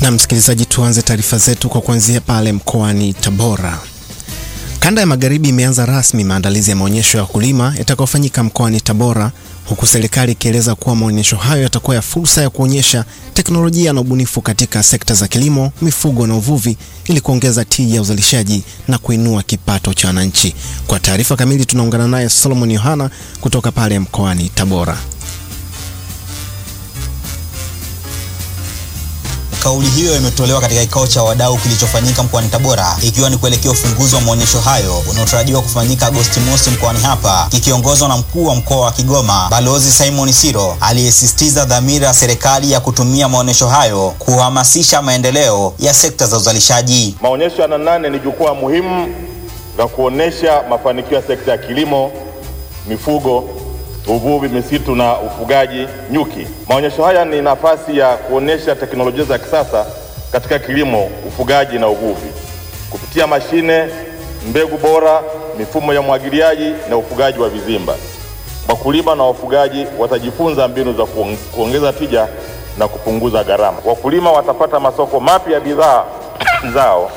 Na msikilizaji, tuanze taarifa zetu kwa kuanzia pale mkoani Tabora. Kanda ya Magharibi imeanza rasmi maandalizi ya maonyesho ya wakulima yatakayofanyika mkoani Tabora, huku serikali ikieleza kuwa maonyesho hayo yatakuwa ya fursa ya kuonyesha teknolojia na ubunifu katika sekta za kilimo, mifugo na uvuvi ili kuongeza tija ya uzalishaji na kuinua kipato cha wananchi. Kwa taarifa kamili tunaungana naye Solomon Yohana kutoka pale mkoani Tabora. Kauli hiyo imetolewa katika kikao cha wadau kilichofanyika mkoani Tabora ikiwa ni kuelekea ufunguzi wa maonyesho hayo unaotarajiwa kufanyika Agosti mosi mkoani hapa, kikiongozwa na mkuu wa mkoa wa Kigoma Balozi Simon Siro aliyesisitiza dhamira ya serikali ya kutumia maonyesho hayo kuhamasisha maendeleo ya sekta za uzalishaji. Maonyesho ya nane ni jukwaa muhimu la kuonesha mafanikio ya sekta ya kilimo, mifugo uvuvi, misitu na ufugaji nyuki. Maonyesho haya ni nafasi ya kuonesha teknolojia za kisasa katika kilimo, ufugaji na uvuvi kupitia mashine, mbegu bora, mifumo ya umwagiliaji na ufugaji wa vizimba. Wakulima na wafugaji watajifunza mbinu za kuongeza tija na kupunguza gharama. Wakulima watapata masoko mapya ya bidhaa zao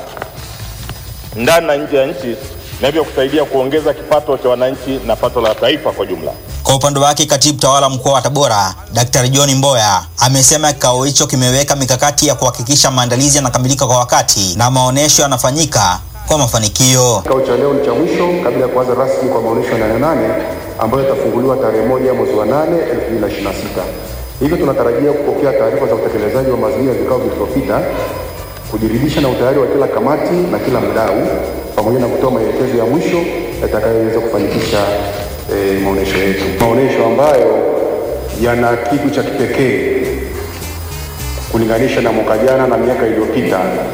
ndani na nje ya nchi na hivyo kusaidia kuongeza kipato cha wananchi na pato la taifa kwa jumla. Kwa upande wake katibu tawala mkoa wa Tabora Daktari John Mboya amesema kikao hicho kimeweka mikakati ya kuhakikisha maandalizi yanakamilika kwa wakati na maonyesho yanafanyika kwa mafanikio. Kikao cha leo ni cha mwisho kabla ya kuanza rasmi kwa maonyesho ya nane nane ambayo yatafunguliwa tarehe moja mwezi wa nane elfu mbili na ishirini na sita. Hivyo tunatarajia kupokea taarifa za utekelezaji wa maazimio ya vikao vilivyopita, kujiridhisha na utayari wa kila kamati na kila mdau, pamoja na kutoa maelekezo ya mwisho yatakayoweza kufanikisha E, maonesho yetu, maonesho ambayo yana kitu cha kipekee kulinganisha na mwaka jana na miaka iliyopita,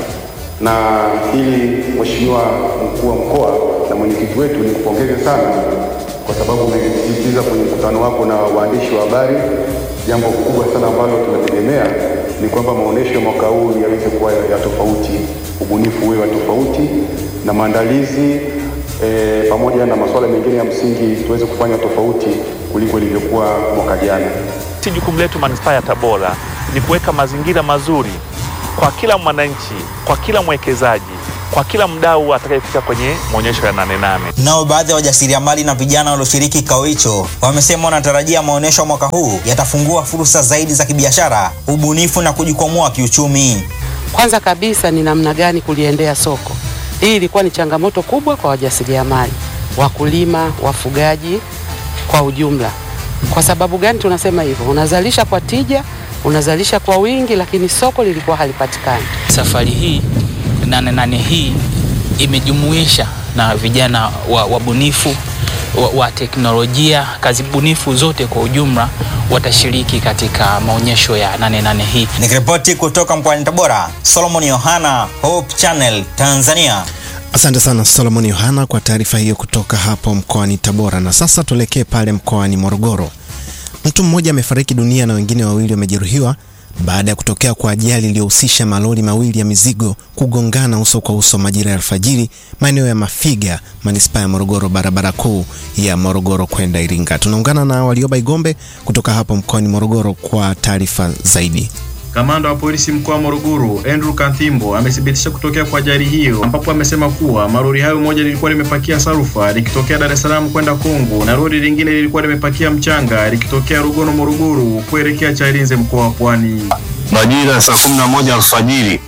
na ili Mheshimiwa mkuu wa mkoa na mwenyekiti wetu ni kupongeze sana, kwa sababu umesisitiza kwenye mkutano wako na waandishi wa habari, jambo kubwa sana ambalo tunategemea ni kwamba maonesho ya mwaka huu yaweze kuwa ya tofauti, ubunifu uwe wa tofauti na maandalizi E, pamoja na masuala mengine ya msingi tuweze kufanya tofauti kuliko ilivyokuwa mwaka jana. Si jukumu letu manispaa ya Tabora ni kuweka mazingira mazuri kwa kila mwananchi, kwa kila mwekezaji, kwa kila mdau atakayefika kwenye maonyesho ya nane nane. Nao baadhi ya wajasiriamali na vijana walioshiriki kikao hicho wamesema wanatarajia maonyesho ya mwaka huu yatafungua fursa zaidi za kibiashara, ubunifu na kujikwamua kiuchumi. Kwanza kabisa ni namna gani kuliendea soko hii ilikuwa ni changamoto kubwa kwa wajasiriamali, wakulima, wafugaji kwa ujumla. Kwa sababu gani tunasema hivyo? Unazalisha kwa tija, unazalisha kwa wingi, lakini soko lilikuwa halipatikani. Safari hii nane nane hii imejumuisha na vijana wabunifu wa, wa, wa teknolojia, kazi bunifu zote kwa ujumla watashiriki katika maonyesho ya nane nane hii. Nikiripoti kutoka mkoani Tabora, Solomon Yohana, Hope Channel, Tanzania. Asante sana Solomon Yohana kwa taarifa hiyo kutoka hapo mkoani Tabora. Na sasa tuelekee pale mkoani Morogoro. Mtu mmoja amefariki dunia na wengine wawili wamejeruhiwa baada ya kutokea kwa ajali iliyohusisha malori mawili ya mizigo kugongana uso kwa uso majira ya alfajiri maeneo ya Mafiga, manispaa ya Morogoro, barabara kuu ya Morogoro kwenda Iringa. Tunaungana na Walioba Igombe kutoka hapo mkoani Morogoro kwa taarifa zaidi. Kamanda wa polisi mkoa wa Morogoro Andrew Kanthimbo amethibitisha kutokea kwa ajali hiyo, ambapo amesema kuwa malori hayo moja lilikuwa limepakia sarufa likitokea Dar es Salaam kwenda Kongo na lori lingine lilikuwa limepakia mchanga likitokea Rugono Morogoro kuelekea Chalinze mkoa wa Pwani. Majira ya saa kumi na moja alfajiri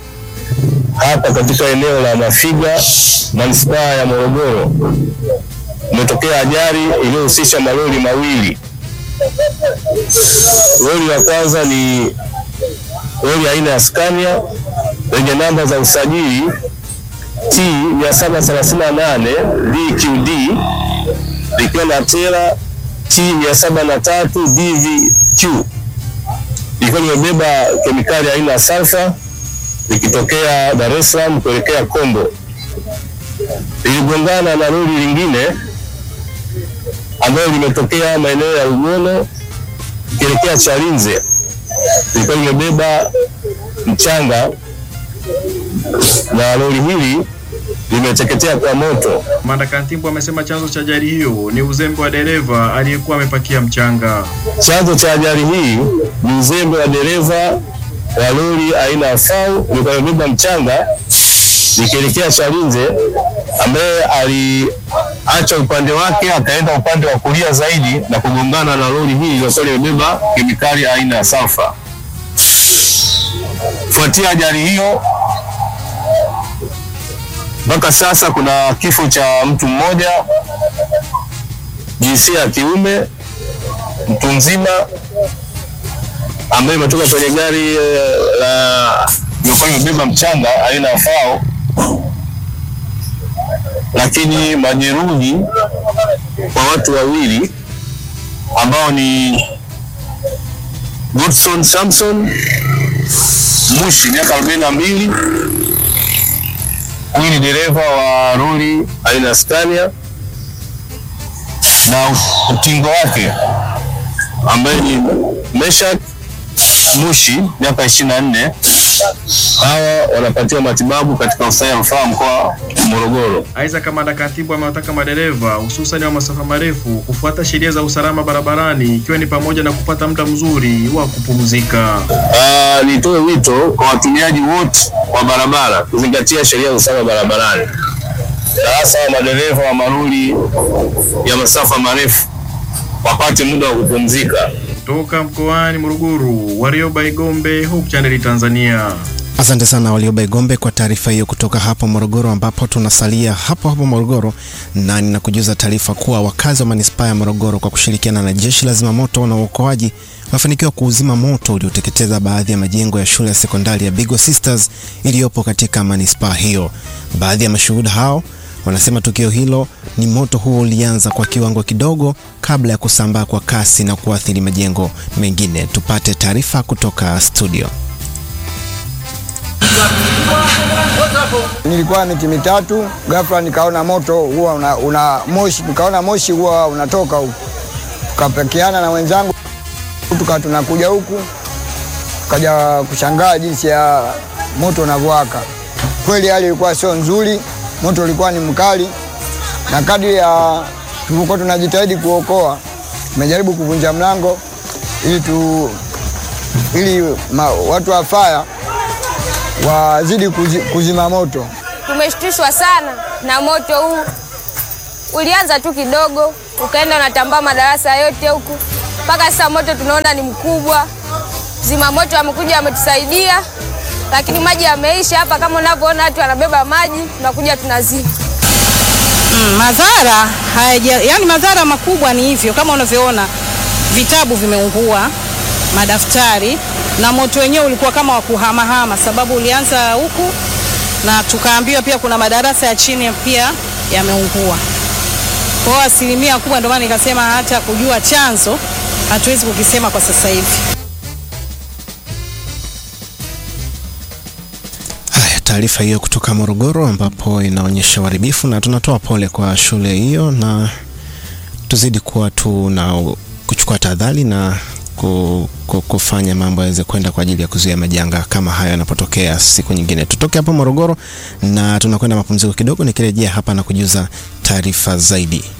hapa katika eneo la Mafiga manispaa ya Morogoro umetokea ajali iliyohusisha malori mawili. Lori la kwanza ni lori aina ya Scania lenye namba za usajili T 738 DQD likiwa na tela T 703 DVQ likiwa limebeba kemikali aina ya sulfa likitokea Dar es Salaam kuelekea Kombo. Liligongana na lori lingine ambalo limetokea maeneo ya Ugono ikielekea Chalinze lilikuwa limebeba mchanga na lori hili limeteketea kwa moto. Kamanda Kantimbo amesema chanzo cha ajali hiyo ni uzembe wa dereva aliyekuwa amepakia mchanga. Chanzo cha ajali hii ni uzembe wa dereva wa lori aina ya FAU ilikuwa imebeba mchanga likielekea Chalinze, ambaye aliacha upande wake akaenda upande wa kulia zaidi na kugongana na lori hili lililokuwa limebeba kemikali aina ya sulfa. Kufuatia ajali hiyo, mpaka sasa kuna kifo cha mtu mmoja jinsia ya kiume, mtu mzima ambaye imetoka kwenye gari eh, la ilikuwa imebeba mchanga aina ya FAO, lakini majeruhi kwa watu wawili ambao ni Godson Samson Mushi miaka arobaini na mbili. Huyu ni dereva wa lori aina ya Scania na utingo wake ambaye ni Meshak Mushi miaka ishirini na nne. Hawa wanapatiwa matibabu katika hospitali ya rufaa mkoa wa Morogoro. Aidha, kamanda Katibu amewataka madereva hususani wa masafa marefu kufuata sheria za usalama barabarani ikiwa ni pamoja na kupata muda mzuri wa kupumzika. Ah, nitoe wito kwa watumiaji wote wa barabara kuzingatia sheria za usalama barabarani, na hasa madereva wa malori ya masafa marefu wapate muda wa kupumzika. Kutoka mkoani Morogoro, Warioba Igombe, Hope Channel Tanzania. Asante sana Walioba Igombe kwa taarifa hiyo kutoka hapo Morogoro, ambapo tunasalia hapo hapo Morogoro, na ninakujuza taarifa kuwa wakazi wa manispaa ya Morogoro kwa kushirikiana na jeshi la zimamoto na uokoaji wamefanikiwa kuuzima moto ulioteketeza baadhi ya majengo ya shule ya sekondari ya Bigwa Sisters iliyopo katika manispaa hiyo. Baadhi ya mashuhuda hao wanasema tukio hilo ni moto huo ulianza kwa kiwango kidogo kabla ya kusambaa kwa kasi na kuathiri majengo mengine. Tupate taarifa kutoka studio. Nilikuwa miti mitatu, ghafla nikaona moto huwa una, una moshi, nikaona moshi huwa unatoka huku, tukapekeana na wenzangu tuka tunakuja huku, kaja kushangaa jinsi ya moto unavyowaka. Kweli hali ilikuwa sio nzuri, moto ulikuwa ni mkali, na kadri ya tulivyokuwa tunajitahidi kuokoa, tumejaribu kuvunja mlango ili tu ili ma, watu wa faya wazidi kuzi, kuzima moto. Tumeshtushwa sana na moto huu. Ulianza tu kidogo, ukaenda unatambaa madarasa yote huku, mpaka sasa moto tunaona ni mkubwa. Zima moto wamekuja wametusaidia, lakini maji yameisha hapa. Kama unavyoona watu wanabeba maji, tunakuja tunazima. Mm, madhara hayaja, yani madhara makubwa ni hivyo kama unavyoona, vitabu vimeungua, madaftari na moto wenyewe ulikuwa kama wa kuhamahama, sababu ulianza huku na tukaambiwa pia kuna madarasa ya chini pia yameungua. Kwa hiyo asilimia kubwa, ndio maana nikasema hata kujua chanzo hatuwezi kukisema kwa sasa hivi. Haya, taarifa hiyo kutoka Morogoro ambapo inaonyesha uharibifu, na tunatoa pole kwa shule hiyo, na tuzidi kuwa tu na kuchukua tahadhari na ku, ku, kufanya mambo yaweze kwenda kwa ajili ya kuzuia majanga kama hayo yanapotokea siku nyingine. Tutoke hapo Morogoro na tunakwenda mapumziko kidogo, nikirejea hapa na kujuza taarifa zaidi.